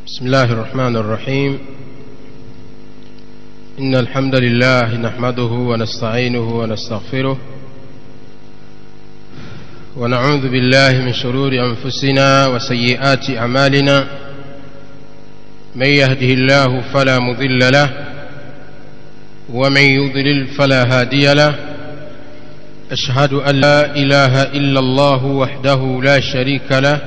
بسم الله الرحمن الرحيم إن الحمد لله نحمده ونستعينه ونستغفره ونعوذ بالله من شرور أنفسنا وسيئات أعمالنا من يهده الله فلا مضل له ومن يضلل فلا هادي له أشهد أن لا إله إلا الله وحده لا شريك له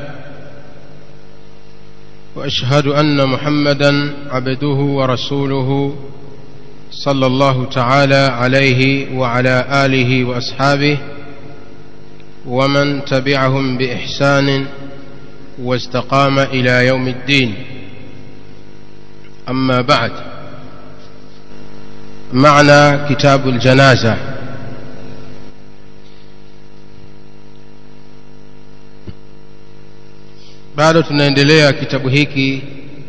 واشهد ان محمدا عبده ورسوله صلى الله تعالى عليه وعلى اله واصحابه ومن تبعهم باحسان واستقام الى يوم الدين اما بعد معنا كتاب الجنازه bado tunaendelea kitabu hiki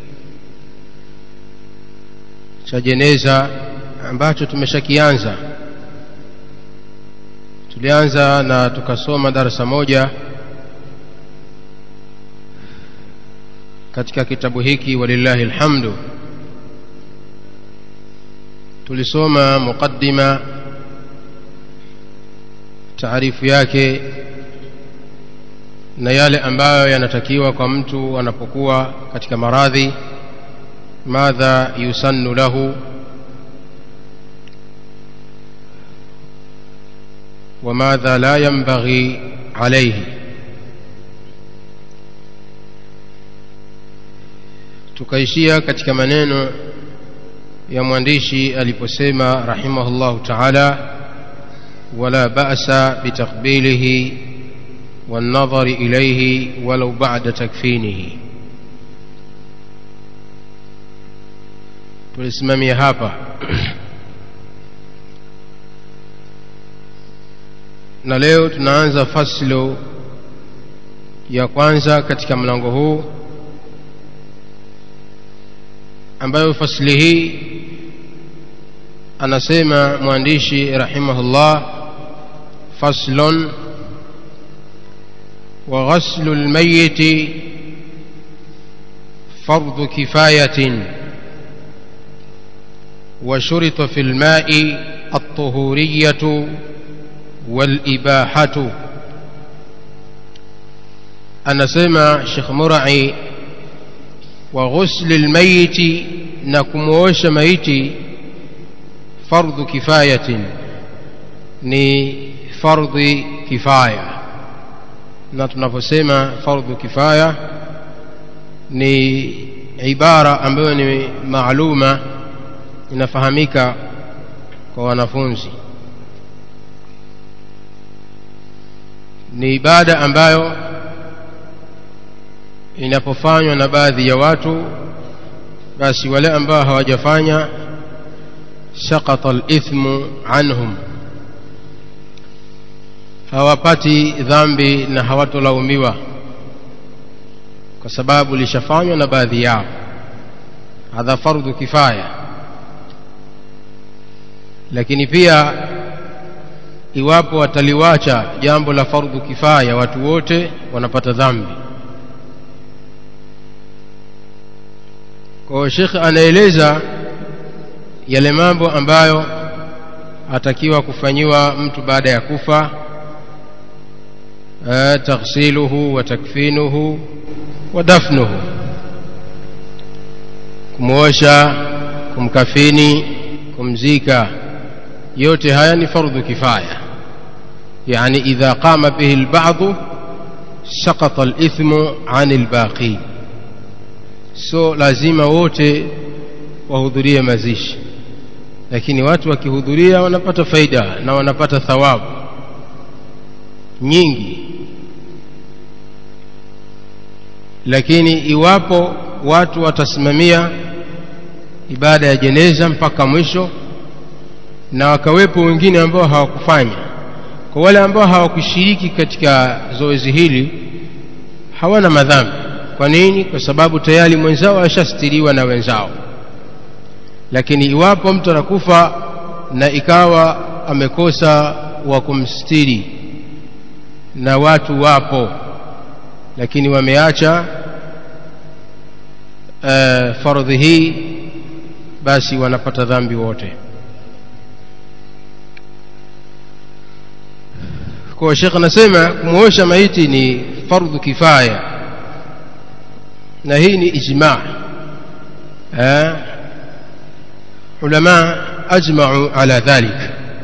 cha jeneza ambacho tumeshakianza tulianza na tukasoma darasa moja katika kitabu hiki walillahi alhamdu tulisoma muqaddima taarifu yake na yale ambayo yanatakiwa kwa mtu anapokuwa katika maradhi madha yusannu lahu وماذا لا ينبغي عليه tukaishia katika maneno ya mwandishi aliposema rahimahullahu taala wala ba'sa bitakbilihi والنظر إليه ولو بعد تكفينه tulisimamia hapa na leo tunaanza faslo ya kwanza katika mlango huu ambayo fasli hii anasema mwandishi rahimahullah faslun وغسل الميت فرض كفايه وشرط في الماء الطهوريه والاباحه anasema shekh murai wa ghusli lmayiti na kumwosha maiti fardhu kifayatin ni fardhi kifaya na tunaposema fardhu kifaya ni ibara ambayo ni maaluma inafahamika kwa wanafunzi ni ibada ambayo inapofanywa na baadhi ya watu basi wale ambao hawajafanya saqata al-ithmu anhum hawapati dhambi na hawatolaumiwa kwa sababu lishafanywa na baadhi yao hadha fardhu kifaya lakini pia iwapo wataliwacha jambo la fardhu kifaya watu wote wanapata dhambi kwa shekhe anaeleza yale mambo ambayo atakiwa kufanyiwa mtu baada ya kufa تغسيله وتكفينه ودفنه kumwosha kumkafini kumzika yote haya ni fardhu kifaya yani idha qama bihi alba'd saqata alithmu an albaqi so lazima wote wahudhurie mazishi lakini watu wakihudhuria wanapata faida na wanapata thawabu nyingi lakini iwapo watu watasimamia ibada ya jeneza mpaka mwisho na wakawepo wengine ambao hawakufanya kwa wale ambao hawakushiriki katika zoezi hili hawana madhambi kwa nini kwa sababu tayari mwenzao ashastiriwa na wenzao lakini iwapo mtu anakufa na ikawa amekosa wa kumstiri na watu wapo lakini wameacha uh, fardhi hii basi wanapata dhambi wote kwa shekh anasema kumwosha maiti ni fardhu kifaya na hii ni ijma eh, ulama ajmau ala dhalik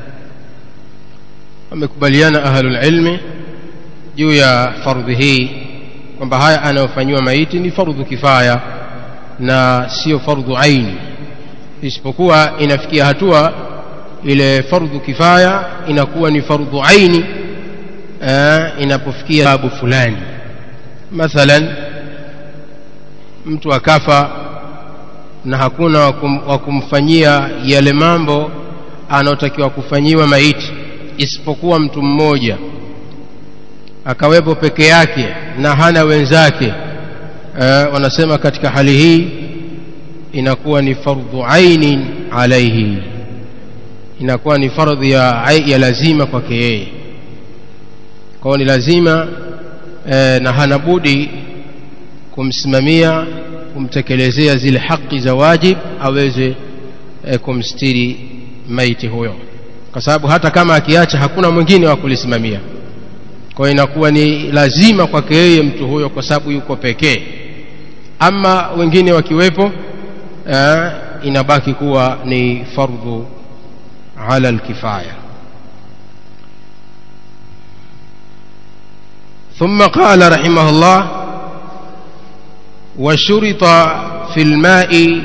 wamekubaliana ahlulilmi juu ya fardhi hii kwamba haya anayofanyiwa maiti ni fardhu kifaya na sio fardhu aini isipokuwa inafikia hatua ile fardhu kifaya inakuwa ni fardhu aini eh, inapofikia sababu fulani mathalan mtu akafa na hakuna wa kumfanyia yale mambo anayotakiwa kufanyiwa maiti isipokuwa mtu mmoja akawepo peke yake na hana wenzake eh, wanasema katika hali hii inakuwa ni fardhu ainin alaihi inakuwa ni fardhi ya, ya lazima kwake yeye kwao ni lazima eh, na hana budi kumsimamia kumtekelezea zile haki za wajib aweze eh, kumstiri maiti huyo kwa sababu hata kama akiacha hakuna mwingine wa kulisimamia kwa hiyo inakuwa ni lazima kwake yeye mtu huyo kwa sababu yuko pekee ama wengine wakiwepo eh, inabaki kuwa ni fardhu ala alkifaya ثم قال رحمه الله وشرط في الماء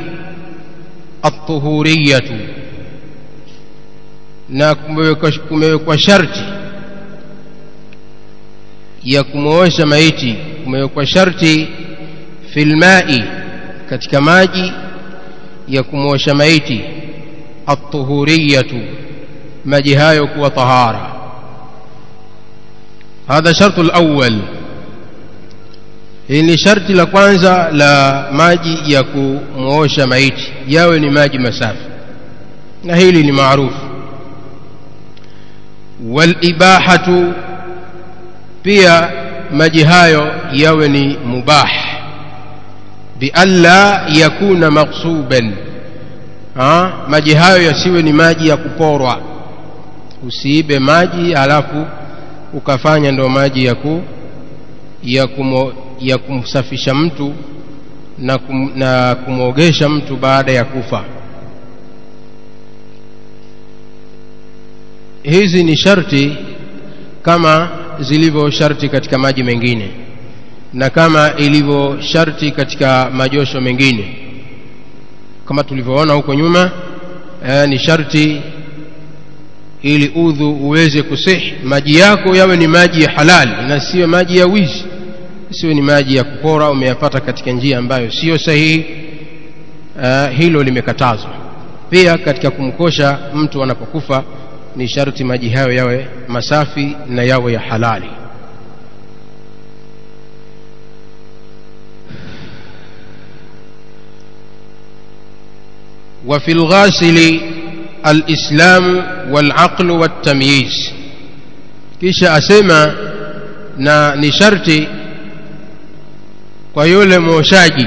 الطهورية na kumewekwa sharti ya kumwosha maiti kumewekwa sharti filmai katika maji ya kumwosha maiti atuhuriyatu maji hayo kuwa tahara hadha shartu lawal hili ni sharti la kwanza la maji ya kumwosha maiti yawe ni maji masafi na hili ni maarufu walibahatu pia maji hayo yawe ni mubah bialla yakuna maksuban maji hayo yasiwe ni maji ya kuporwa usiibe maji alafu ukafanya ndo maji ya, ku, ya, kumo, ya kumsafisha mtu na, kum, na kumwogesha mtu baada ya kufa hizi ni sharti kama zilivyo sharti katika maji mengine na kama ilivyo sharti katika majosho mengine kama tulivyoona huko nyuma eh, ni sharti ili udhu uweze kusihi maji yako yawe ni maji ya halali na siyo maji ya wizi siyo ni maji ya kupora umeyapata katika njia ambayo siyo sahihi uh, hilo limekatazwa pia katika kumkosha mtu anapokufa ni sharti maji hayo yawe masafi na yawe ya halali وفي الغاسل الإسلام والعقل والتمييز kisha asema na ni sharti kwa yule mwoshaji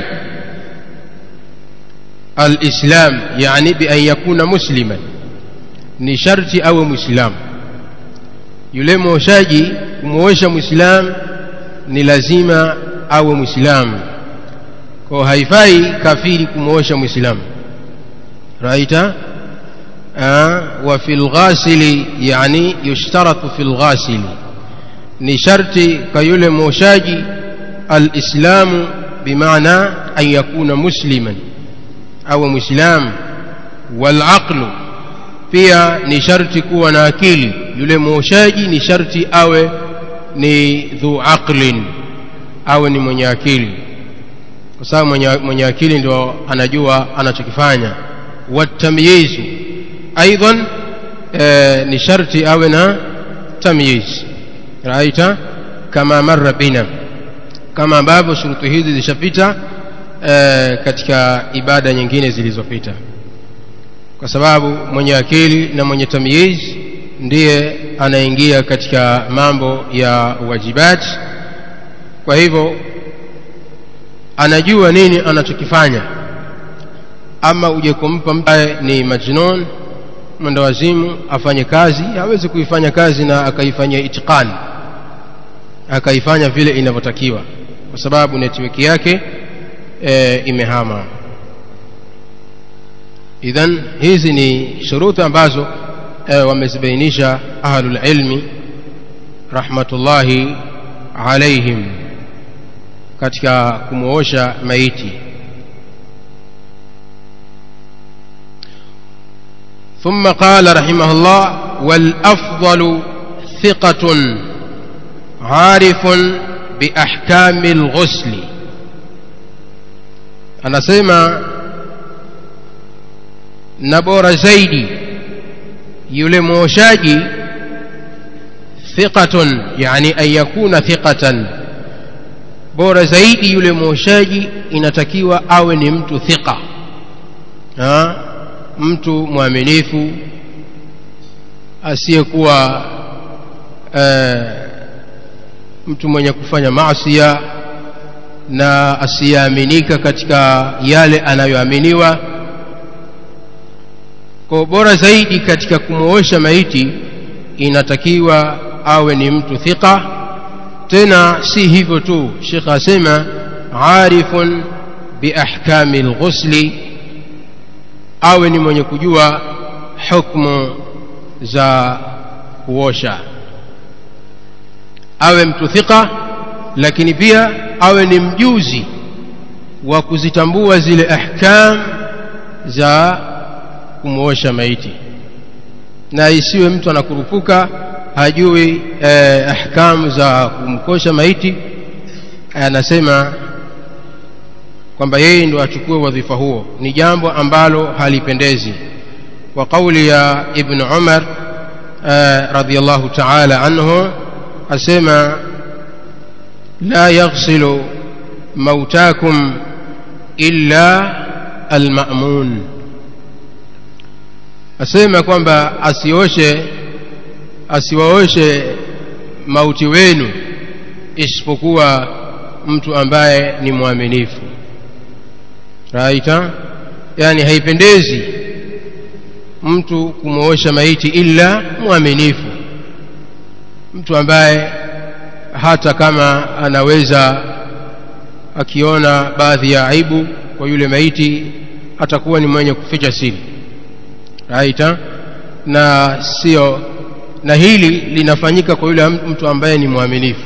alislam yani bian yakuna musliman ni sharti awe mwislamu yule mwoshaji kumwosha mwislam ni lazima awe mwislamu kwa haifai kafiri kumwosha mwislamu raita وفي الغاسل يعني يشترط في الغاسل ni sharti kwa yule mwoshaji alislamu bimaana an yakuna musliman awe mwislam walaqlu pia ni sharti kuwa na akili yule mwoshaji ni sharti awe ni dhu aqlin awe ni mwenye akili kwa sababu mwenye, mwenye akili ndio anajua anachokifanya watamyizu aidan e, ni sharti awe na tamyiz raita kama marra bina kama ambavyo shuruti hizi zilishapita e, katika ibada nyingine zilizopita kwa sababu mwenye akili na mwenye tamyiz ndiye anaingia katika mambo ya wajibat kwa hivyo anajua nini anachokifanya ama uje kumpa mbaye ni majnun mwenda wazimu afanye kazi hawezi kuifanya kazi na akaifanyia itiqani akaifanya vile inavyotakiwa kwa sababu network yake e, imehama idhan hizi ni shuruti ambazo e, wamezibainisha ahlul ilmi rahmatullahi alaihim katika kumuosha maiti ثم قال رحمه الله والأفضل ثقة عارف بأحكام الغسل أنا سيما نبور زيدي يلموشاجي ثقة يعني أن يكون ثقة bora zaidi yule mwoshaji inatakiwa awe ni mtu thiqa ha? mtu mwaminifu asiyekuwa e, mtu mwenye kufanya maasia na asiyeaminika katika yale anayoaminiwa kwa bora zaidi katika kumwosha maiti inatakiwa awe ni mtu thiqa tena si hivyo tu shekh asema arifun biahkami lghusli awe ni mwenye kujua hukmu za kuosha awe mtu thiqa lakini pia awe ni mjuzi wa kuzitambua zile ahkam za kumwosha maiti na isiwe mtu anakurupuka hajui eh, ahkamu za kumkosha maiti anasema kwamba yeye ndo achukue wadhifa huo ni jambo ambalo halipendezi wa kauli ya ibn umar eh, radhiallahu taala anhu asema la yaghsilu mautakum illa almamun asema kwamba asioshe asiwaoshe mauti wenu isipokuwa mtu ambaye ni mwaminifu raita yani haipendezi mtu kumwosha maiti illa mwaminifu mtu ambaye hata kama anaweza akiona baadhi ya aibu kwa yule maiti atakuwa ni mwenye kuficha siri raita na sio na hili linafanyika kwa yule mtu ambaye ni mwaminifu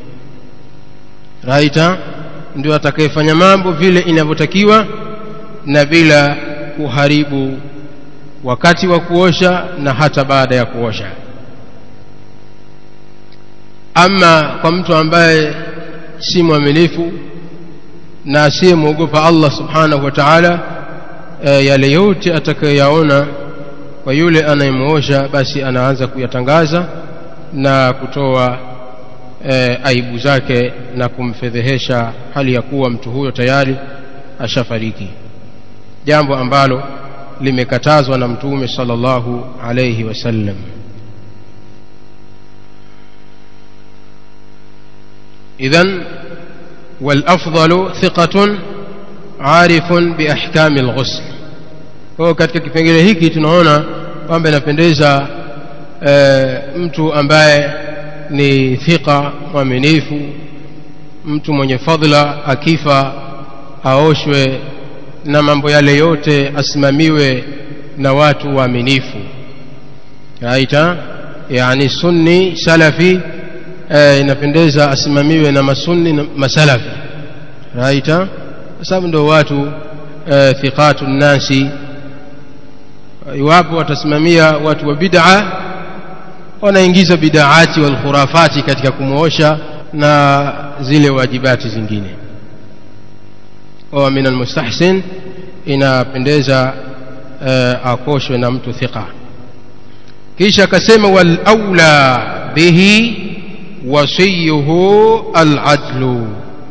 raita ndio atakayefanya mambo vile inavyotakiwa na bila kuharibu wakati wa kuosha na hata baada ya kuosha ama kwa mtu ambaye si mwaminifu na asiyemwogopa Allah subhanahu wa ta'ala e, yale yote atakayoyaona kwa yule anayemwosha basi anaanza kuyatangaza na kutoa e, aibu zake na kumfedhehesha hali ya kuwa mtu huyo tayari ashafariki jambo ambalo limekatazwa na mtume sallallahu alayhi wasallam idhan والافضل ثقه عارف باحكام الغسل kwa katika kipengele hiki tunaona kwamba inapendeza e, mtu ambaye ni thika mwaminifu mtu mwenye fadhila akifa aoshwe na mambo yale yote asimamiwe na watu waaminifu aita yani sunni salafi e, inapendeza asimamiwe na masunni na masalafi raita sababu ndio watu e, thiqatu nasi iwapo watasimamia watu wa bid'a wanaingiza bid'aati wal khurafati katika kumwosha na zile wajibati zingine wa min almustahsin inapendeza uh, akoshwe na mtu thiqa kisha akasema wal aula bihi wasiyuhu al adlu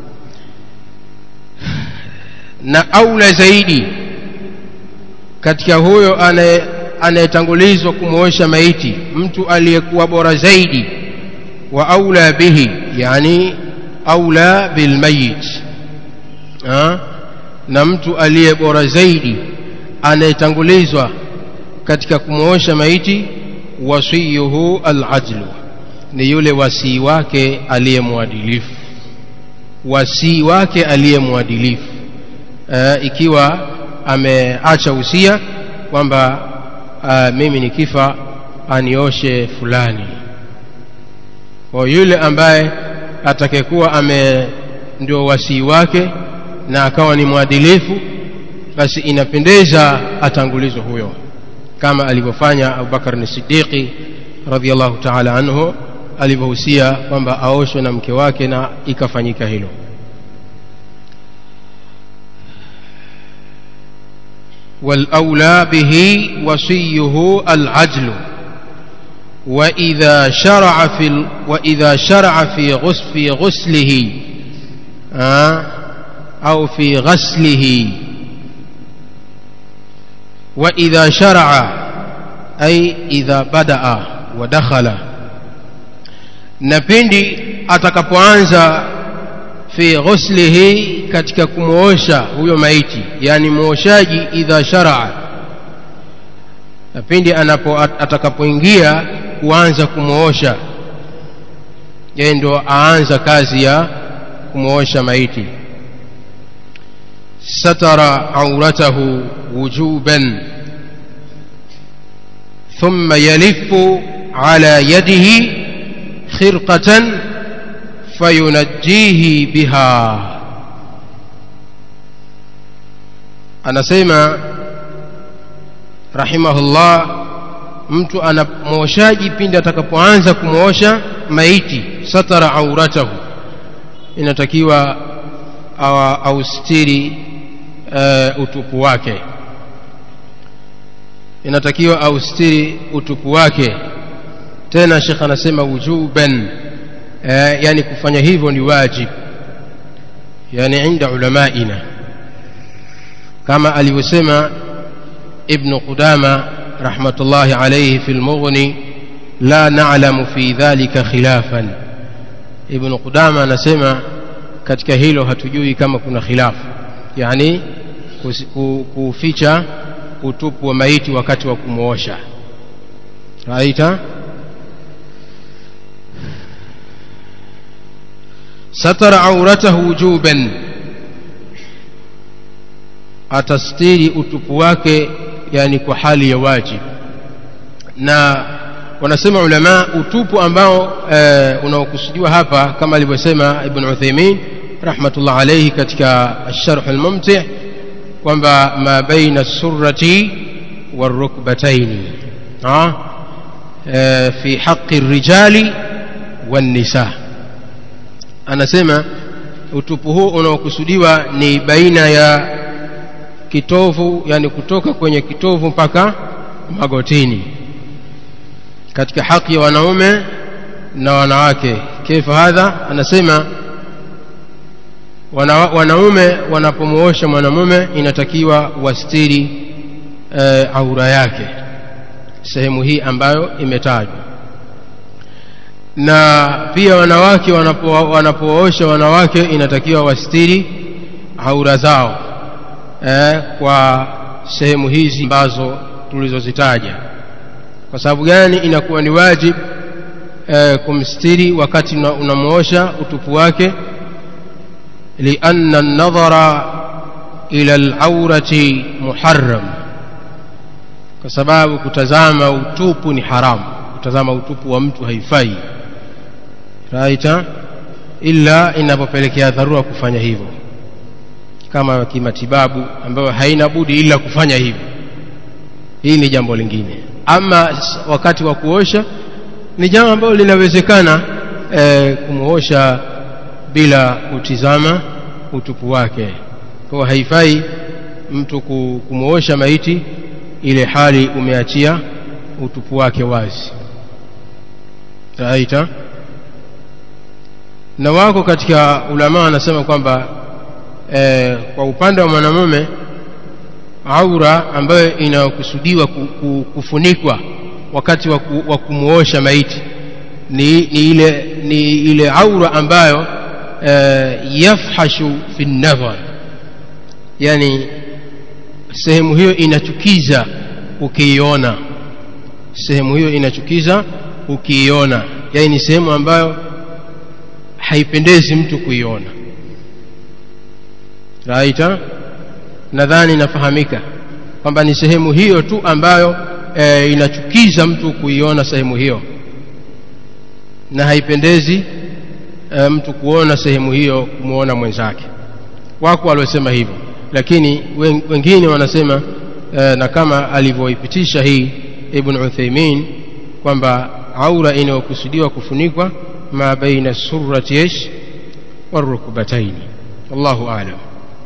na aula zaidi katika huyo anayetangulizwa kumwosha maiti mtu aliyekuwa bora zaidi wa aula bihi yani aula bilmayit ha? na mtu aliye bora zaidi anayetangulizwa katika kumwosha maiti wasiyuhu al-adlu ni yule wasii wake aliye mwadilifu wasii wake aliye mwadilifu e, ikiwa ameacha usia kwamba mimi nikifa anioshe fulani kwa yule ambaye atakayekuwa ame ndio wasii wake na akawa ni mwadilifu basi inapendeza atangulizwe huyo kama alivyofanya Abubakar ni Siddiqi radhiallahu ta'ala anhu alivyohusia kwamba aoshwe na mke wake na ikafanyika hilo والأولى به وصيه العجل وإذا شرع في ال... وإذا شرع في غس في غسله آه أو في غسله وإذا شرع أي إذا بدأ ودخل نبندي atakapoanza fi ghuslihi katika kumuosha huyo maiti yani muoshaji idha sharaa na pindi anapo atakapoingia kuanza kumuosha yeye ndo aanza kazi ya kumuosha maiti satara auratahu wujuban ثم يلف على يده خرقة فينجيه بها anasema rahimahullah mtu anamwoshaji pindi atakapoanza kumwosha maiti satara auratahu inatakiwa austiri uh, utupu wake inatakiwa austiri utupu wake tena shekh anasema wujuban eh, yani kufanya hivyo ni wajib yani inda ulamaina kama alivyosema ibn qudama rahmatullahi alayhi fi al-mughni la na'lamu fi dhalika khilafan ibn qudama anasema katika hilo hatujui kama kuna khilafu yani kuficha utupu wa maiti wakati wa kumwosha raita satara auratahu wujuban atastiri utupu wake yani kwa hali ya wajib na wanasema ulama utupu ambao e, unaokusudiwa hapa kama alivyosema ibn Uthaymeen rahmatullah alayhi katika الشرح الممتع kwamba ma baina surrati warukbataini e, fi haqqi rijali wan nisa anasema utupu huu unaokusudiwa ni baina ya kitovu yani kutoka kwenye kitovu mpaka magotini katika haki ya wanaume na wanawake kaifa hadha anasema wana, wanaume wanapomuosha mwanamume inatakiwa wastiri e, aura yake sehemu hii ambayo imetajwa na pia wanawake wanapoosha wanawake inatakiwa wastiri aura zao eh, kwa sehemu hizi ambazo tulizozitaja kwa sababu gani inakuwa ni wajib eh, kumstiri wakati unamuosha utupu wake lianna an-nadhara ila al-awrati muharram kwa sababu kutazama utupu ni haramu kutazama utupu wa mtu haifai raita illa inapopelekea dharura kufanya hivyo kama kimatibabu ambayo haina budi ila kufanya hivyo hii ni jambo lingine ama wakati wa kuosha ni jambo ambalo linawezekana e, kumuosha bila kutizama utupu wake kwa haifai mtu kumuosha maiti ile hali umeachia utupu wake wazi raita na wako katika ulama wanasema kwamba e, kwa upande wa mwanamume aura ambayo inakusudiwa kufunikwa wakati wa, ku, wa kumuosha maiti ni, ni, ile, ni ile aura ambayo e, yafhashu fi nadhar yani sehemu hiyo inachukiza ukiiona sehemu hiyo inachukiza ukiiona yani ni sehemu ambayo haipendezi mtu kuiona raita nadhani inafahamika kwamba ni sehemu hiyo tu ambayo e, inachukiza mtu kuiona sehemu hiyo na haipendezi e, mtu kuona sehemu hiyo kumwona mwenzake wako waliosema hivyo lakini wengine wanasema e, na kama alivyoipitisha hii ibn Uthaymeen kwamba aura inayokusudiwa kufunikwa ma baina surrati ish warukbataini wallahu a'lam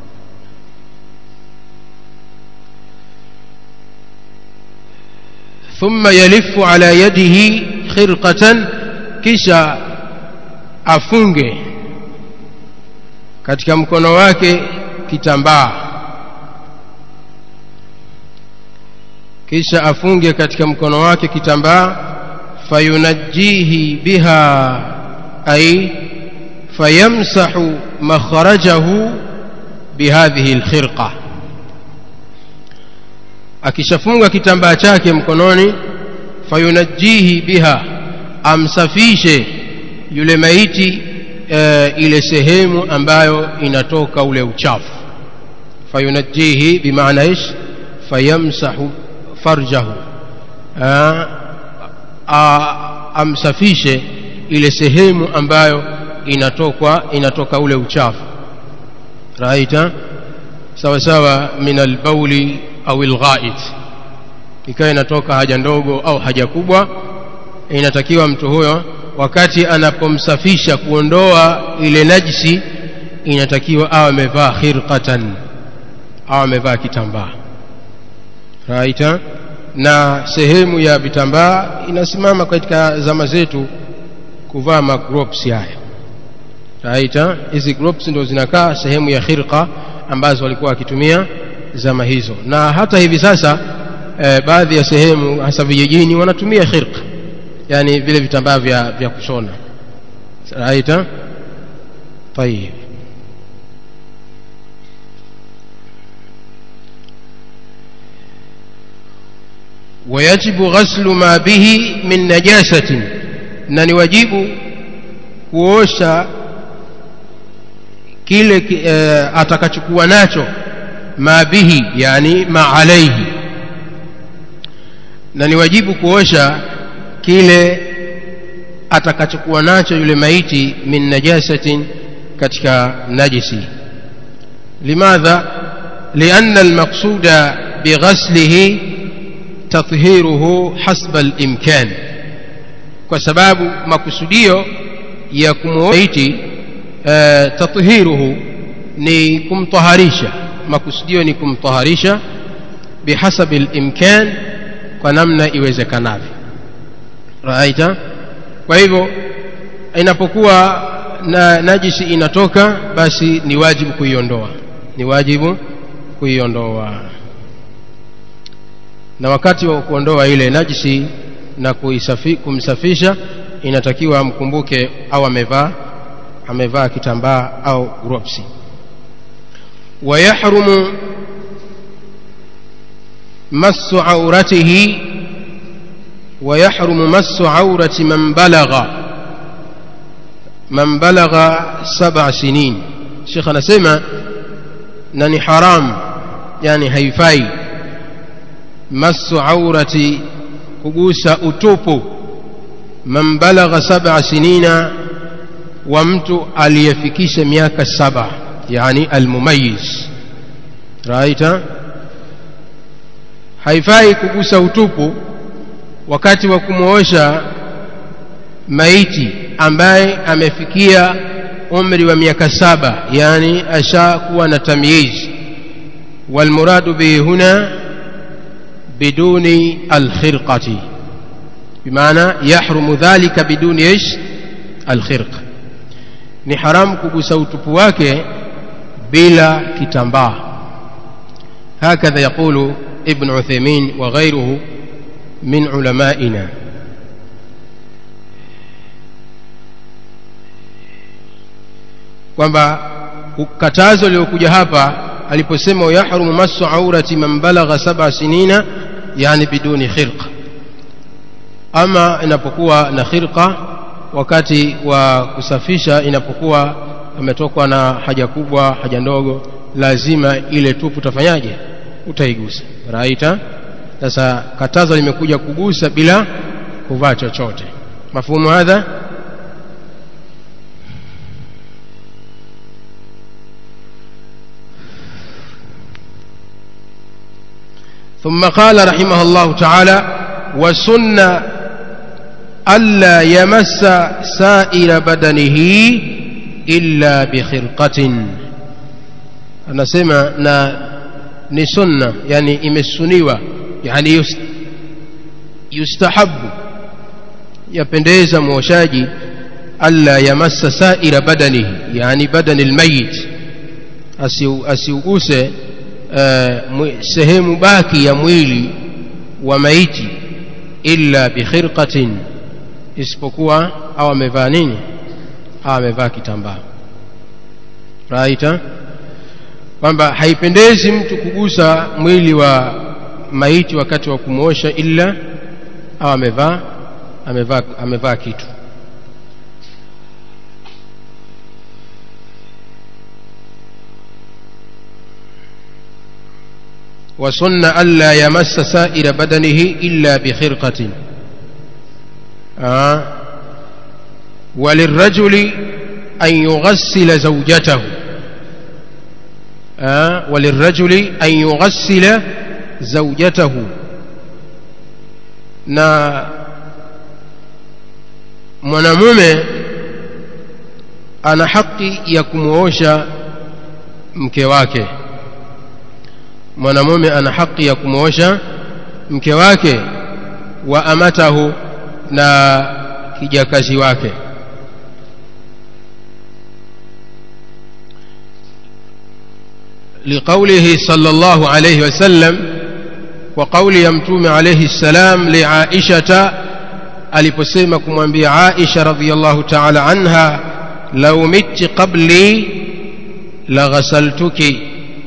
ثم يلف على يده خرقة kisha afunge katika mkono wake kitambaa kisha afunge katika mkono wake kitambaa fayunajjihi biha ay fayamsahu makharajahu bihadhihi alkhirqa akishafunga kitambaa chake mkononi fayunajjihi biha amsafishe yule maiti e, ile sehemu ambayo inatoka ule uchafu fayunajjihi bimaana ish fayamsahu farjahu a, a, amsafishe ile sehemu ambayo inatoka inatoka ule uchafu raita sawa sawa min albauli au alghait ikawa inatoka haja ndogo au haja kubwa inatakiwa mtu huyo wakati anapomsafisha kuondoa ile najisi inatakiwa awe amevaa khirqatan au amevaa kitambaa raita na sehemu ya vitambaa inasimama katika zama zetu kuvaa magroups haya raita hizi groups ndio zinakaa sehemu ya khirqa ambazo walikuwa wakitumia zama hizo na hata hivi sasa e, baadhi ya sehemu hasa vijijini wanatumia khirqa yani vile vitambaa vya, vya kushona raita طيب ويجب غسل ما به من نجاسة na ni wajibu kuosha kile e, atakachokuwa nacho ma bihi yani ma alaihi na ni wajibu kuosha kile atakachokuwa nacho yule maiti min najasatin katika najisi limadha lianna almaqsuda bighaslihi tathhiruhu hasba alimkan kwa sababu makusudio ya kumwaiti uh, tathhiruhu ni kumtaharisha makusudio ni kumtaharisha bihasabi alimkan kwa namna iwezekanavyo raita kwa hivyo inapokuwa na najisi inatoka basi ni wajibu kuiondoa ni wajibu kuiondoa na wakati wa kuondoa ile najisi na kuisafi, kumsafisha inatakiwa amkumbuke au amevaa amevaa kitambaa au gropsi ويحرم مس عورته ويحرم مس عورة من بلغ من بلغ سبع سنين شيخ anasema na ni haram yani haifai masu aurati kugusa utupu man balagha sab'a sinina wa mtu aliyefikisha miaka saba yani almumayiz raita haifai kugusa utupu wakati wa kumwosha maiti ambaye amefikia umri wa miaka saba yani ashakuwa na tamyiz والمراد به هنا بدون الخرقة بمعنى يحرم ذلك بدون ايش الخرقة ni haramu kugusa utupu wake bila kitambaa hakadha yaqulu ibn uthaymin wa ghayruhu min ulamaina kwamba katazo liliokuja hapa aliposema yahrumu masu aurati man balagha saba sinina yani biduni khirqa ama inapokuwa na khirqa wakati wa kusafisha inapokuwa ametokwa na haja kubwa haja ndogo lazima ile tupu utafanyaje utaigusa raita sasa katazo limekuja kugusa bila kuvaa chochote mafumu hadha ثم قال رحمه الله تعالى وسن ألا يمس سائر بدنه إلا بخرقة anasema na ni sunna yani imesuniwa yani yust, yustahabu yapendeza mwoshaji alla yamassa saira badanihi yani badani lmayit asiuguse uh, sehemu baki ya mwili wa maiti illa bikhirqatin isipokuwa au amevaa nini au amevaa kitambaa raita kwamba haipendezi mtu kugusa mwili wa maiti wakati wa kumwosha illa au amevaa amevaa amevaa kitu وسن ألا يمس سائر بدنه إلا بخرقة آه وللرجل أن يغسل زوجته آه وللرجل أن يغسل زوجته na mwanamume ana haki ya kumwosha mke wake mwanamume ana haki ya kumwosha mke wake wa amatahu na kijakazi wake لقوله صلى الله عليه وسلم وقول يمتوم عليه السلام لعائشة aliposema kumwambia Aisha radhiallahu ta'ala anha law mitti qabli la ghasaltuki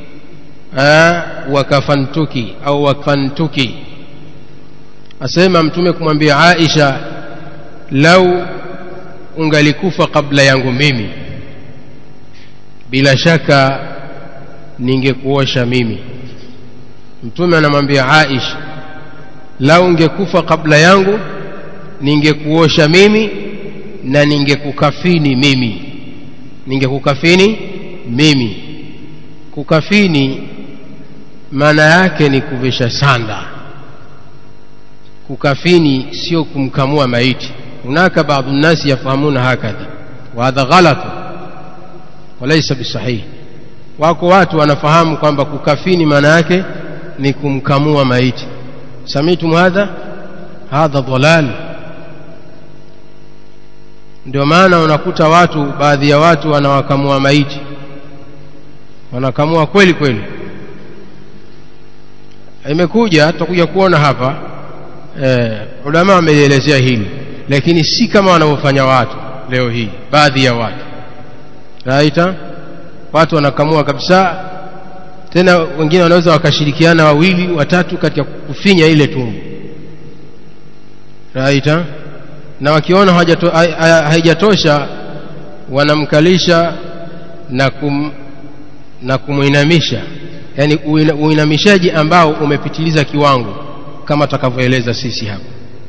wa kafantuki au wakantuki asema mtume kumwambia Aisha lau ungalikufa kabla yangu mimi bila shaka ningekuosha mimi mtume anamwambia Aisha lau ungekufa kabla yangu ningekuosha mimi na ningekukafini mimi ningekukafini mimi kukafini maana yake ni kuvisha sanda kukafini sio kumkamua maiti hunaka baadhi nnasi yafahamuna hakadha wahadha ghalatu walaisa bisahihi wako watu wanafahamu kwamba kukafini maana yake ni kumkamua maiti samitum hadha hadha dhalal ndio maana unakuta watu baadhi ya watu wanawakamua maiti wanakamua kweli kweli imekuja tutakuja kuona hapa eh, ulama wamelielezea hili lakini si kama wanavyofanya watu leo hii baadhi ya watu raita watu wanakamua kabisa tena wengine wanaweza wakashirikiana wawili watatu katika kufinya ile tumbo raita na wakiona haijatosha wanamkalisha na kum, na kumwinamisha yani uinamishaji ambao umepitiliza kiwango kama tutakavyoeleza sisi hapa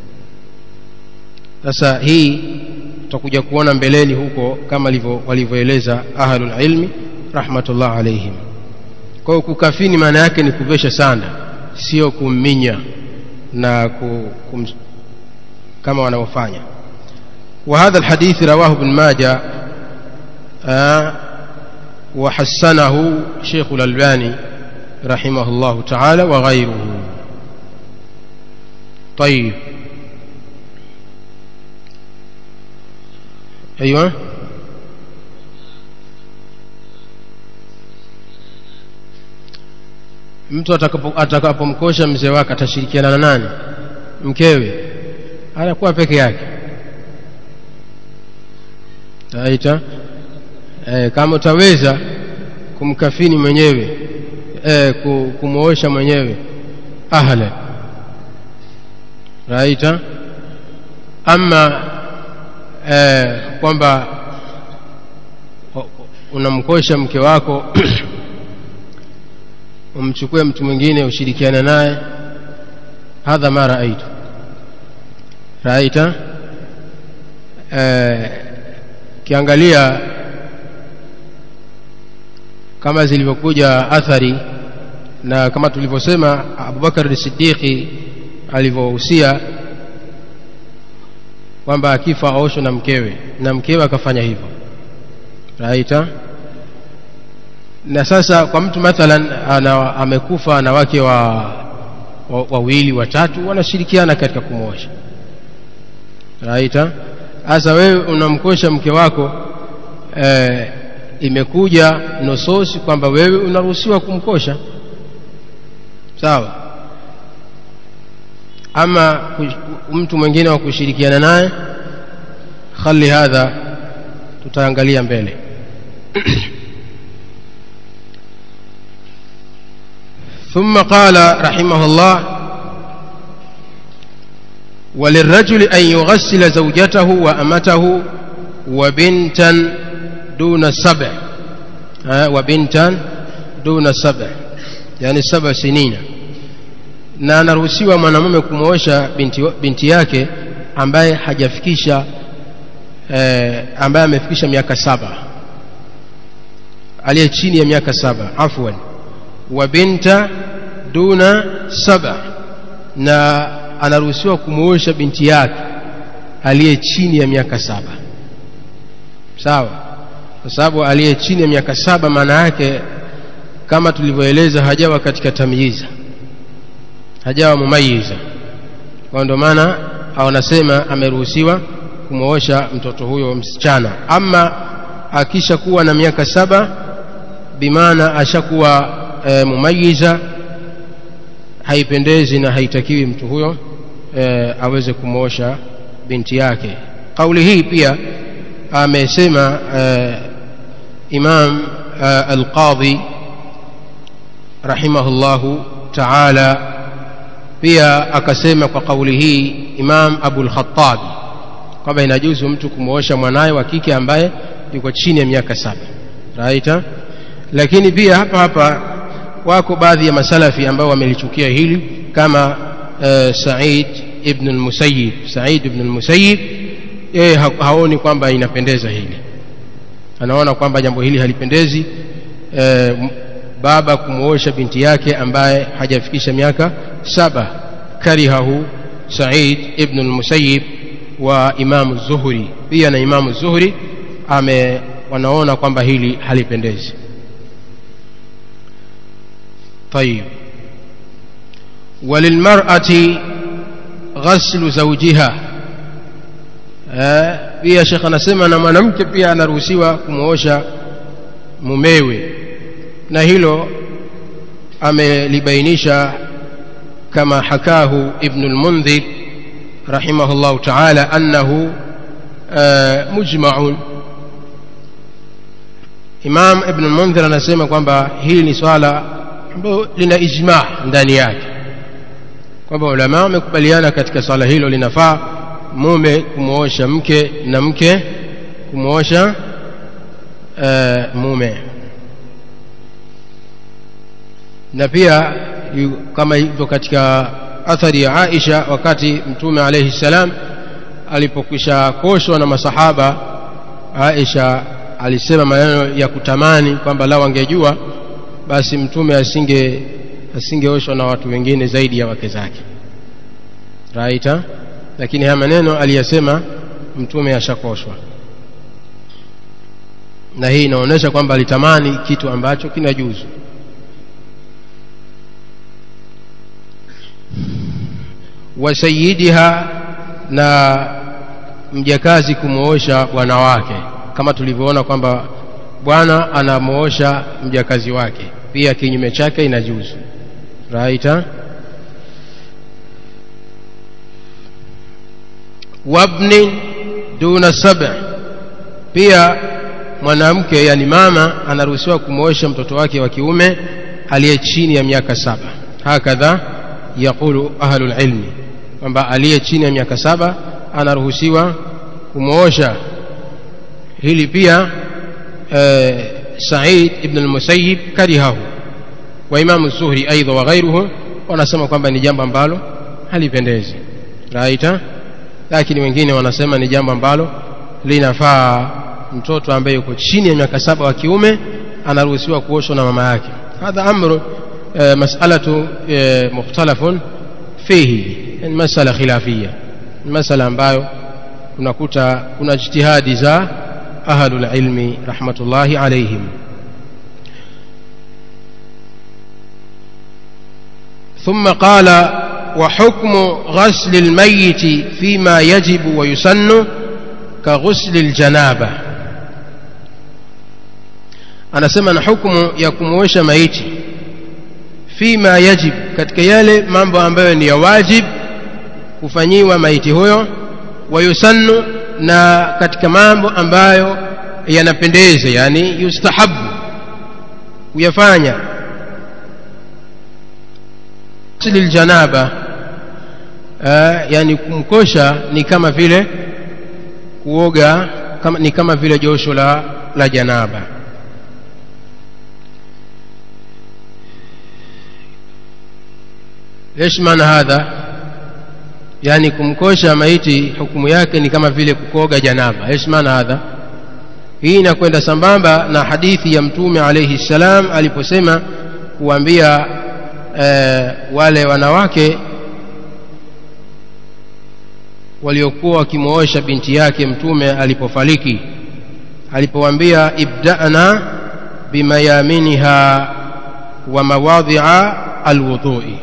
sasa hii tutakuja kuona mbeleni huko kama walivyoeleza ahlul ilmi rahmatullah alaihim kwa hiyo kukafini maana yake ni kuvesha sanda sio kumminya na kum, kama wanavyofanya وهذا الحديث رواه ابن ماجه آه وحسنه شيخ الألباني رحمه الله تعالى وغيره طيب أيوة mtu atakapomkosha mzee wake atashirikiana na nani mkewe anakuwa peke yake taita e, kama utaweza kumkafini mwenyewe eh, kumwosha mwenyewe ahlan raita ama eh, kwamba unamkosha mke wako umchukue mtu mwingine ushirikiana naye hadha ma raaitu raita eh, kiangalia kama zilivyokuja athari na kama tulivyosema Abubakar Siddiqi alivyohusia kwamba akifa aoshwe na mkewe na mkewe akafanya hivyo raita na sasa kwa mtu mathalan ana, amekufa na wake wa wawili wa watatu wanashirikiana katika kumwosha raita sasa wewe unamkosha mke wako eh, imekuja nososi kwamba wewe unaruhusiwa kumkosha sawa ama mtu mwingine wa kushirikiana naye khali hadha tutaangalia mbele ثم قال رحمه الله وللرجل أن يغسل زوجته وأمته وبنتا دون سبع وبنتا دون سبع يعني سبع سنين na anaruhusiwa mwanamume kumwosha binti, binti yake ambaye hajafikisha eh, ambaye amefikisha miaka saba aliye chini ya miaka saba afwan wa binta duna saba na anaruhusiwa kumwosha binti yake aliye chini ya miaka saba sawa kwa sababu aliye chini ya miaka saba maana yake kama tulivyoeleza hajawa katika tamyiza hajawa mumayiza kwa ndio maana wanasema ameruhusiwa kumwosha mtoto huyo msichana ama akisha kuwa na miaka saba bimaana ashakuwa e, mumayiza haipendezi na haitakiwi mtu huyo e, aweze kumwosha binti yake kauli hii pia amesema e, imam e, alqadhi rahimahullahu taala pia akasema kwa kauli hii imam abul khattabi kwamba inajuzu mtu kumwosha mwanaye wa kike ambaye yuko chini ya miaka saba raita lakini pia hapa hapa wako baadhi ya masalafi ambao wamelichukia hili kama uh, Said ibn al-Musayyib Said ibn al-Musayyib yeye ha haoni kwamba inapendeza hili anaona kwamba jambo hili halipendezi uh, baba kumwosha binti yake ambaye hajafikisha miaka saba karihahu Said ibn al-Musayyib wa Imam Zuhri pia na Imam Zuhri ame wanaona kwamba hili halipendezi طيب وللمرأة غسل زوجها pia shekh anasema na mwanamke pia anaruhusiwa kumwosha mumewe na hilo amelibainisha kama hakahu ibn al-mundhir rahimahullah ta'ala annahu mujma'un imam ibn al-mundhir anasema kwamba hili ni swala ambalo lina ijma ndani yake kwamba ulama wamekubaliana katika swala hilo linafaa mume kumwosha mke na mke kumwosha uh, mume na pia yu, kama hivyo katika athari ya Aisha wakati mtume alayhi salam alipokwisha koshwa na masahaba Aisha alisema maneno ya kutamani kwamba lao angejua basi mtume asinge asingeoshwa na watu wengine zaidi ya wake zake raita lakini haya maneno aliyasema mtume ashakoshwa na hii inaonyesha kwamba alitamani kitu ambacho kinajuzu wasayidiha na mjakazi kumwosha bwana wake kama tulivyoona kwamba bwana anamwosha mjakazi wake pia kinyume chake inajuzu raita wabni duna saba pia mwanamke yani mama anaruhusiwa kumwosha mtoto wake wa kiume aliye chini ya miaka saba hakadha yaqulu ahlul ilmi kwamba aliye chini ya miaka saba anaruhusiwa kumwosha hili pia eh, Said ibn al-Musayyib karihahu wa Imam Zuhri aidha wa ghairuhu wanasema kwamba ni jambo ambalo halipendezi raita lakini wengine wanasema ni jambo ambalo linafaa mtoto ambaye yuko chini ya miaka saba wa kiume anaruhusiwa kuoshwa na mama yake hadha amru e, mas'alatu e, mukhtalafun fihi ni masala khilafia ni masala ambayo unakuta kuna jitihadi za ahlul ilmi rahmatullahi alaihim ثم قال وحكم غسل الميت فيما يجب ويسن كغسل الجنابة anasema na hukumu ya kumuosha maiti fima yajib katika yale mambo ambayo ni ya wajib kufanyiwa maiti huyo wayusannu na katika mambo ambayo yanapendeza yani yustahabu kuyafanya liljanaba yani kumkosha ni kama vile kuoga kama, ni kama vile josho la, la janaba ايش معنى هذا yani kumkosha maiti hukumu yake ni kama vile kukoga janaba ايش معنى هذا hii inakwenda sambamba na hadithi ya mtume alayhi salam aliposema kuambia e, wale wanawake waliokuwa wakimwosha binti yake mtume alipofariki alipowaambia ibda'na bimayaminiha wa mawadhi'a alwudhu'i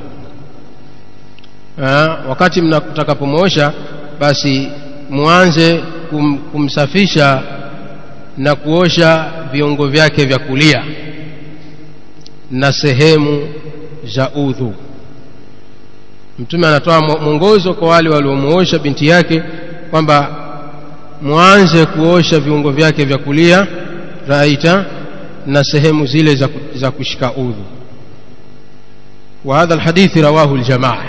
wakati mtakapomwosha basi muanze kum, kumsafisha na kuosha viungo vyake vya kulia na sehemu za udhu mtume anatoa mwongozo kwa wale waliomuosha binti yake kwamba mwanze kuosha viungo vyake vya kulia raita na sehemu zile za, za kushika udhu وهذا الحديث رواه الجماعه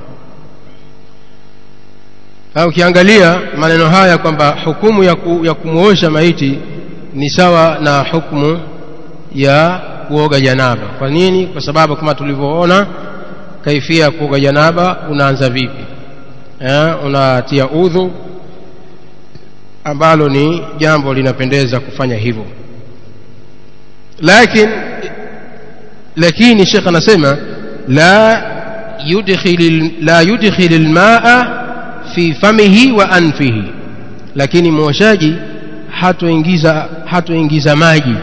au ukiangalia maneno haya kwamba hukumu ya, ku, ya kumuosha maiti ni sawa na hukumu ya kuoga janaba kwa nini kwa sababu kama tulivyoona kaifia ya kuoga janaba unaanza vipi eh, unatia udhu ambalo ni jambo linapendeza kufanya hivyo lakini lakini shekh anasema la yudkhil la yudkhil almaa fi famihi wa anfihi lakini mwoshaji hatoingiza hatoingiza maji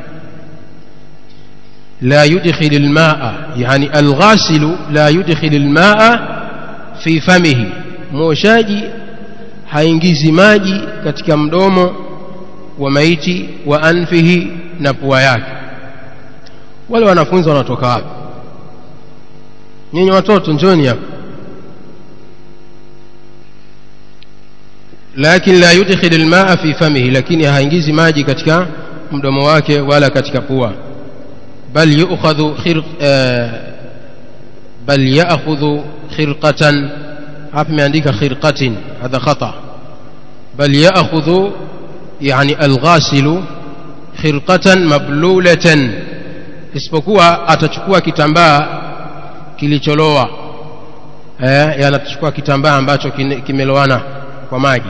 لا يدخل الماء يعني الغاسل لا يدخل الماء في فمه موشاجي haingizi maji katika mdomo wa maiti wa anfihi na pua yake wale wanafunzi wanatoka wapi nyinyi watoto njoni hapa lakin la yudkhil almaa fi famihi lakini haingizi maji katika mdomo wake wala katika pua بل يؤخذ خرق آه بل يأخذ خرقة هذا عندك خرقة هذا خطأ بل يأخذ يعني الغاسل خرقة مبلولة isipokuwa atachukua kitambaa kilicholoa eh, yani atachukua kitambaa ambacho kimeloana kwa maji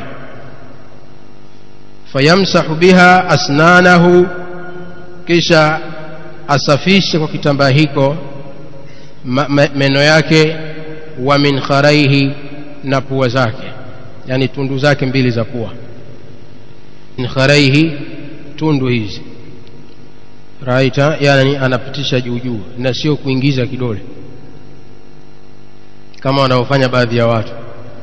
fayamsahu biha asnanahu kisha asafishe kwa kitambaa hiko meno yake wa min kharaihi na pua zake yani tundu zake mbili za pua min kharaihi tundu hizi raita yani anapitisha juu juu na sio kuingiza kidole kama wanavyofanya baadhi ya watu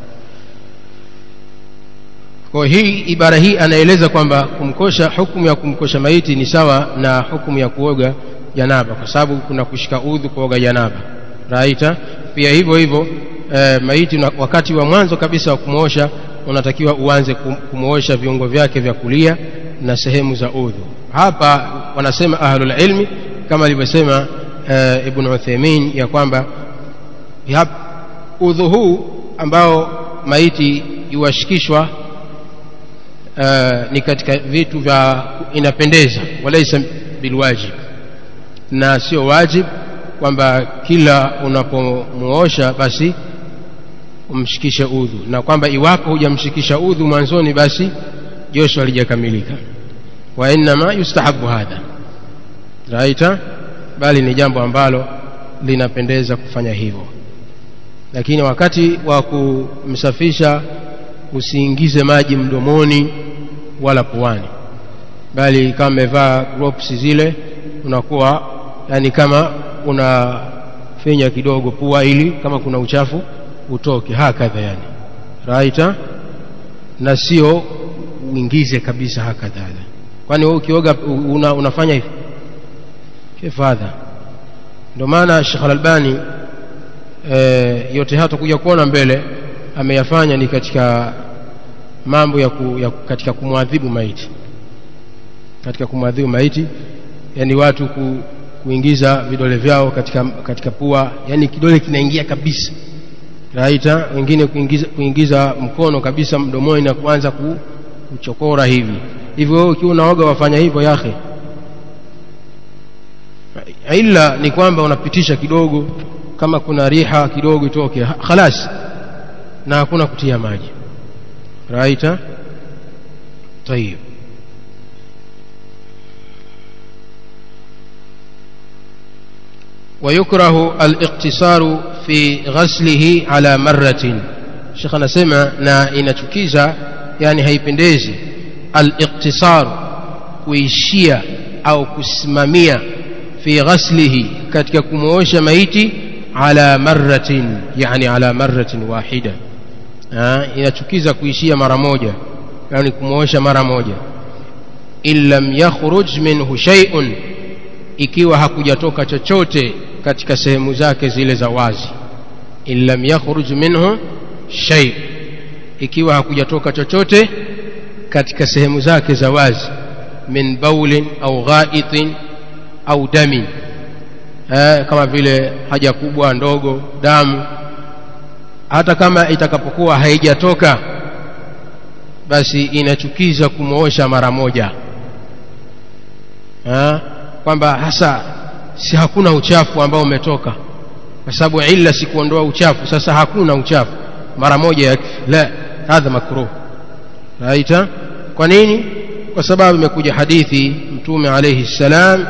kwa hii ibara hii anaeleza kwamba kumkosha hukumu ya kumkosha maiti ni sawa na hukumu ya kuoga janaba kwa sababu kuna kushika udhu kuoga janaba raita pia hivyo hivyo e, maiti na, wakati wa mwanzo kabisa wa kumwosha unatakiwa uanze kumwosha viungo vyake vya kulia na sehemu za udhu hapa wanasema ahlul ilmi kama alivyosema uh, ibn uthaymin ya kwamba yap, udhu huu ambao maiti iwashikishwa uh, ni katika vitu vya inapendeza walaisa bilwajib na sio wajib kwamba kila unapomuosha basi umshikishe udhu na kwamba iwapo hujamshikisha udhu mwanzoni basi josho halijakamilika wa innama yustahabu hadha raita bali ni jambo ambalo linapendeza kufanya hivyo lakini wakati wa kumsafisha usiingize maji mdomoni wala puani bali kama umevaa gloves zile unakuwa yani kama unafinya kidogo pua ili kama kuna uchafu utoke hakadha yani raita na sio uingize kabisa hakadha kwani wewe ukioga una, unafanya hivi kifadha ndio maana Sheikh Al-Albani e, yote hata kuja kuona mbele ameyafanya ni katika mambo ya, ku, ya katika kumwadhibu maiti katika kumwadhibu maiti yani watu ku, kuingiza vidole vyao katika, katika pua yani kidole kinaingia kabisa raita wengine kuingiza, kuingiza mkono kabisa mdomoni na kuanza kuchokora hivi hivyo wewe ukiwa unaoga wafanya hivyo yake ila ni kwamba unapitisha kidogo kama kuna riha kidogo itoke khalas na hakuna kutia maji raita tayib ويكره الاقتصار في غسله على مرة شيخ anasema na inachukiza yani haipendezi al-iqtisar kuishia au kusimamia fi ghaslihi katika kumuosha maiti ala marratin yani ala marratin wahida inachukiza kuishia mara moja yani kumuosha mara moja in lam yakhruj minhu shay'un ikiwa hakujatoka chochote katika sehemu zake zile za wazi in lam yakhruj minhu shay ikiwa hakujatoka chochote katika sehemu zake za wazi min baulin au ghaitin au damin eh, kama vile haja kubwa ndogo damu hata kama itakapokuwa haijatoka basi inachukiza kumwosha mara moja eh, kwamba hasa si hakuna uchafu ambao umetoka kwa sababu illa si kuondoa uchafu sasa hakuna uchafu mara moja yakfi la hadha makruh raita kwa nini kwa sababu imekuja hadithi mtume alayhi salam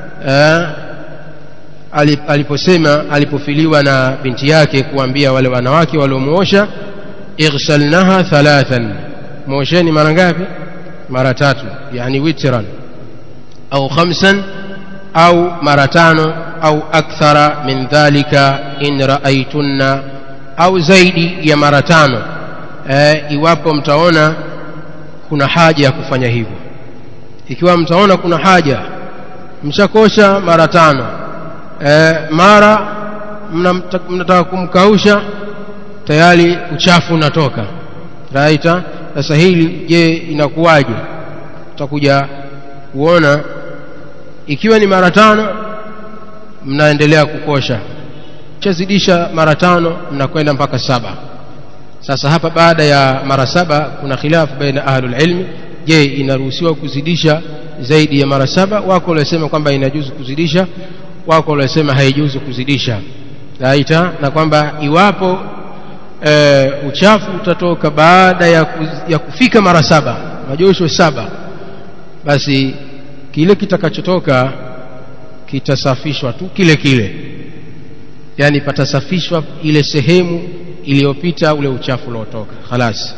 aliposema alipofiliwa na binti yake kuambia wale wanawake waliomuosha ighsalnaha thalathan muosheni mara ngapi mara tatu yani witran au khamsan au mara tano au akthara min dhalika in raaitunna au zaidi ya mara tano e, iwapo mtaona kuna haja ya kufanya hivyo ikiwa mtaona kuna haja mshakosha mara tano e, mara mnataka kumkausha tayari uchafu unatoka raita sasa hili je inakuwaje tutakuja kuona ikiwa ni mara tano mnaendelea kukosha chazidisha mara tano mnakwenda mpaka saba sasa hapa baada ya mara saba kuna khilafu baina ahlul ilmi je inaruhusiwa kuzidisha zaidi ya mara saba wako waliosema kwamba inajuzu kuzidisha wako waliosema haijuzu kuzidisha raita na kwamba iwapo e, uchafu utatoka baada ya, kuz, ya kufika mara saba majosho saba basi kile kitakachotoka kitasafishwa tu kile kile yani patasafishwa ile sehemu iliyopita ule uchafu uliotoka khalas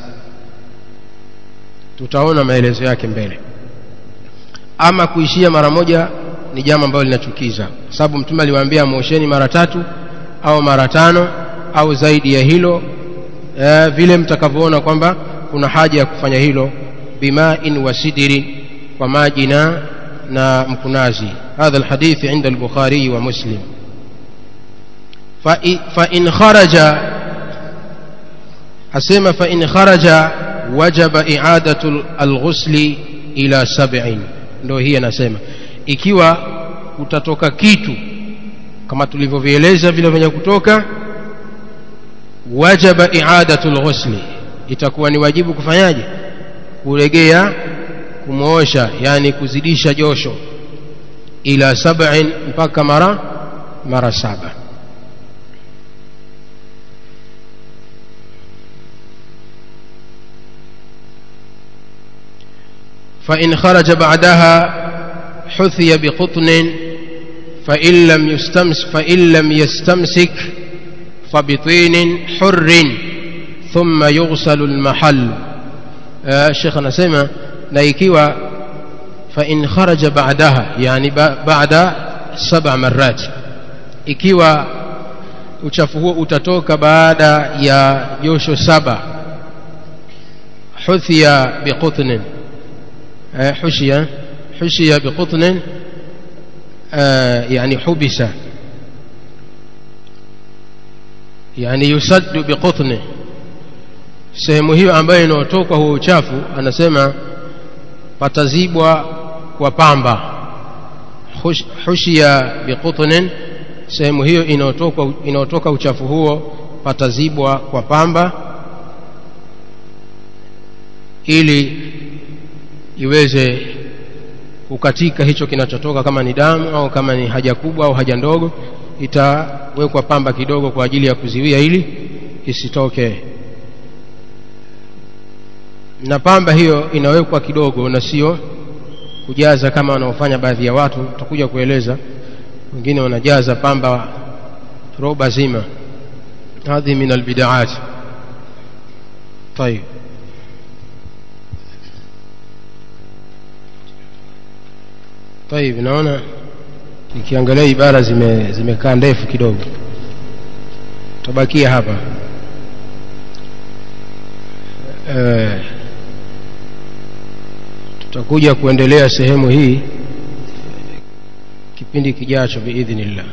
tutaona maelezo yake mbele ama kuishia mara moja ni jambo ambalo linachukiza kwa sababu mtume aliwaambia mosheni mara tatu au mara tano au zaidi ya hilo e, vile mtakavyoona kwamba kuna haja ya kufanya hilo bimain wa sidirin kwa maji na na mkunazi hadha alhadith inda al-bukhari wa muslim fa in kharaja asema fa in kharaja wajaba i'adatu al-ghusli ila sab'in ndio hii anasema ikiwa utatoka kitu kama tulivyovieleza vile vyenye kutoka wajaba i'adatu lghusli itakuwa ni wajibu kufanyaje kuregea kumwosha yani kuzidisha josho ila sab'in mpaka mara mara saba فإن خرج بعدها حثي بقطن فإن لم يستمس فإن لم يستمسك فبطين حر ثم يغسل المحل آه الشيخ anasema na ikiwa فإن خرج بعدها يعني بعد سبع مرات ikiwa uchafu huo utatoka baada ya josho saba huthia biqutnin حشي حشي بقطن يعني حبس يعني يسد بقطن sehemu hiyo ambayo inayotoka huo uchafu anasema patazibwa kwa pamba hushia biqutnin sehemu hiyo inayotoka inayotoka uchafu huo patazibwa kwa pamba ili iweze kukatika hicho kinachotoka kama ni damu au kama ni haja kubwa au haja ndogo itawekwa pamba kidogo kwa ajili ya kuziwia ili isitoke na pamba hiyo inawekwa kidogo na sio kujaza kama wanaofanya baadhi ya watu tutakuja kueleza wengine wanajaza pamba roba zima hadhi min albidaat طيب طيب naona nikiangalia ibara zime zimekaa ndefu kidogo tabakia hapa e, tutakuja kuendelea sehemu hii kipindi kijacho biidhnillah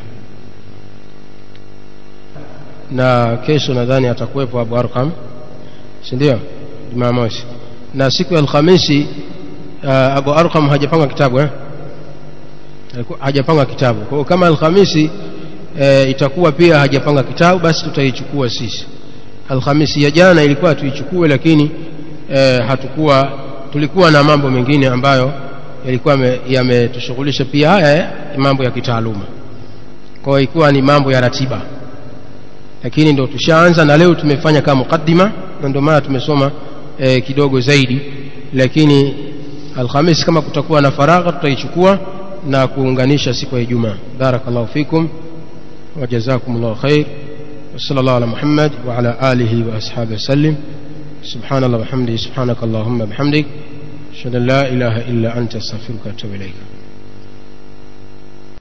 na kesho nadhani atakuwepo Abu Arqam si ndio Jumamosi na siku ya Alhamisi uh, Abu Arqam hajapanga kitabu eh hajapanga kitabu kwa hiyo kama Alhamisi e, itakuwa pia hajapanga kitabu basi tutaichukua sisi Alhamisi ya jana ilikuwa tuichukue lakini e, hatukuwa tulikuwa na mambo mengine ambayo yalikuwa yametushughulisha pia haya mambo ya kitaaluma kwa hiyo ilikuwa ni mambo ya ratiba lakini ndio tushaanza na leo tumefanya kama mukaddima na ndio maana tumesoma e, kidogo zaidi lakini Alhamisi kama kutakuwa na faragha tutaichukua na kuunganisha siku ya Ijumaa barakallahu fikum wa jazakumullahu khair wa sallallahu ala Muhammad wa ala alihi wa ashabihi wasallim subhanallah wa bihamdihi subhanakallahumma bihamdik ashhadu an la ilaha illa anta astaghfiruka wa atubu ilayk